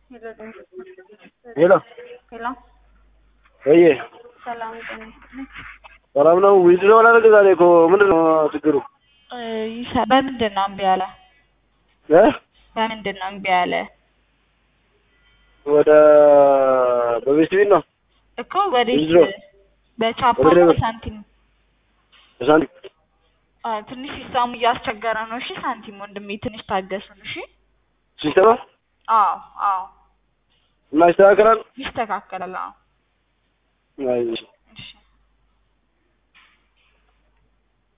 ሄሎ ሄሎ ወዬ ሰላም ጤና ይስጥልኝ። ሰላም ነው? ዊዝድሮ አላደረገ ዛሬ እኮ ምንድን ነው ችግሩ? እ ይሳ- በምንድን ነው እምቢ ያለ? እ በምንድን ነው እምቢ ያለ? ወደ በቤት ቤት ነው እኮ ወዴት? ዊዝድሮ በቻፓ ወደ ነው ደብረ- ሳንቲም? በሳንቲም አ ትንሽ ሲስተሙ እያስቸገረ ነው። እሺ ሳንቲም ወንድሜ ትንሽ ታገሱን። እሺ ሲስተማ አዎ አዎ እና ይስተካከላል። ይስተካከላል። አዎ አይ